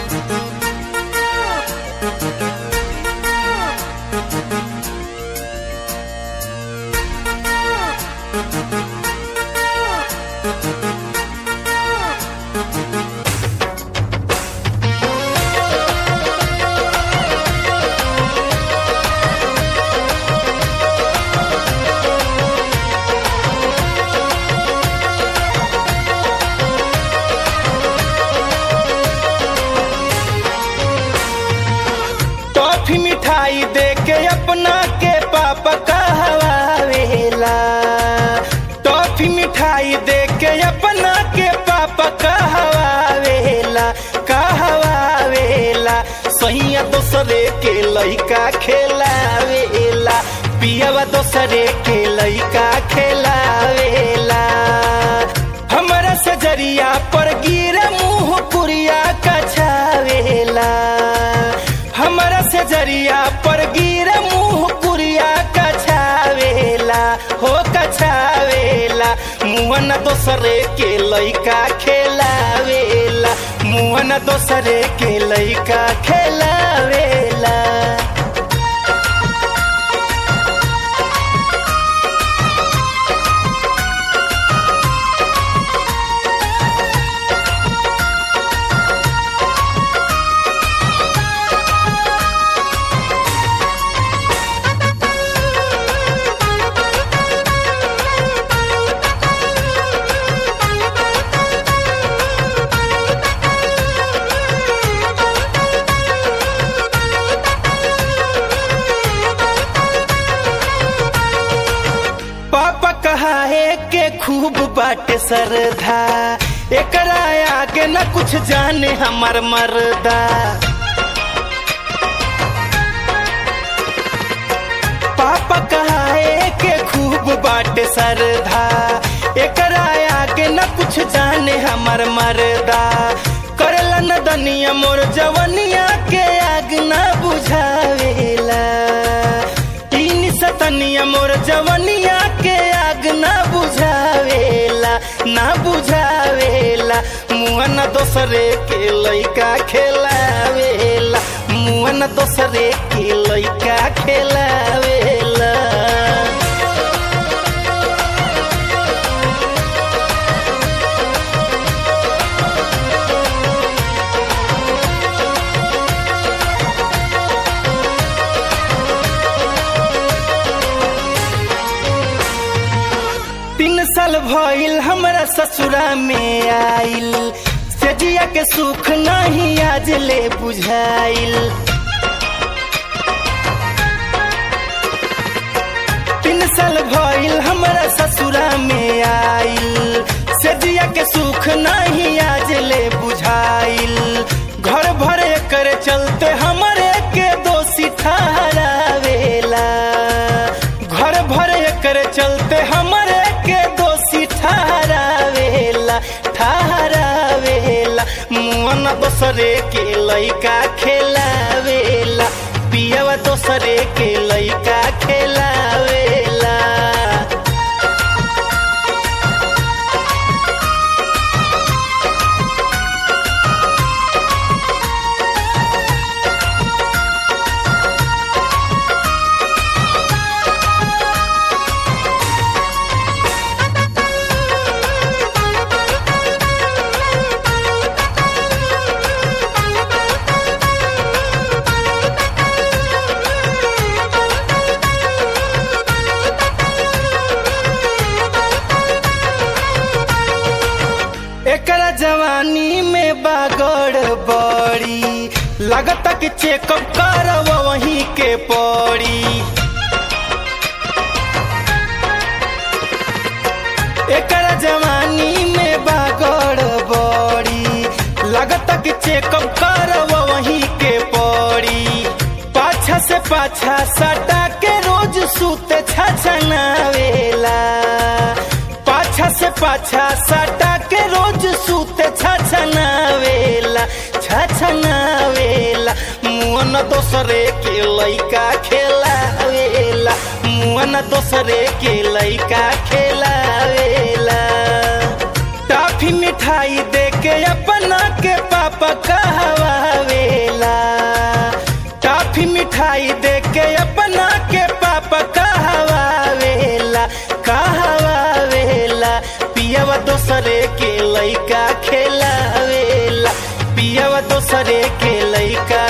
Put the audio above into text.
toffee मिठाई दे के अपना के पापा कहवावेला टॉफी मिठाई दे के अपना के पापा कहवावेला कहवावेला सैया दोसरे के लइका खेलावेला पियावा दोसरे के लइका खेलावेला हमरा सजरिया पर गिरे मुंह पुरिया कछावेला हमरा से जरिया पर गिरे मुंह कुरिया कछावेला हो कछावेला मुहन दोसरे के लइका खेलावेला मुहन दोसरे के लइका खेलावेला पापा कहा है के खूब बाटे सरधा एकरा आगे न कुछ जाने हमर मर्दा पापा कहा है के खूब बाटे सरधा एकरा आगे न कुछ जाने हमर मर्दा करला न दनिया मोर जवनिया के आग न बुझावेला तीन सतनिया मोर जवनिया के आग न बुझावेला ना बुझावेला मुहन दोसरे के लइका खेलावेला मुहन दोसरे के लइका खेलावेला तीन साल भइल हमरा ससुरा में आइल सेजिया के सुख नहीं आज ले बुझाइल तीन साल भइल हमरा ससुरा में आइल सेजिया के सुख नहीं आज ले बुझाइल घर भरे कर चलते हमरे के दोषी ठहरावेला घर भरे कर चलते हमरे के दोषी ठहरावेला ठहरावेला मुअन दोसरे के लइका खेलावेला पियवा दोसरे के लइका खेलावेला एकरा जवानी में बागड़ बड़ी लगता कि चेकअप करव वहीं के पड़ी एकरा जवानी में बागड़ बड़ी लगता कि चेकअप करव वहीं के पड़ी पाछा से पाछा सटा के रोज सूते छछनावेला पाछा से पाछा सटा के रोज सूते छछनावेला छछनावेला मुअन दोसरे के लइका खेलावेला मुअन दोसरे के लइका खेलावेला टाफी में मिठाई दे के अपना के पापा कहवावेला टॉफी मिठाई दे के अपना के पापा कहवावेला कहवावेला पियावा दोसरे के लइका खेलावेला पियावा दोसरे के लइका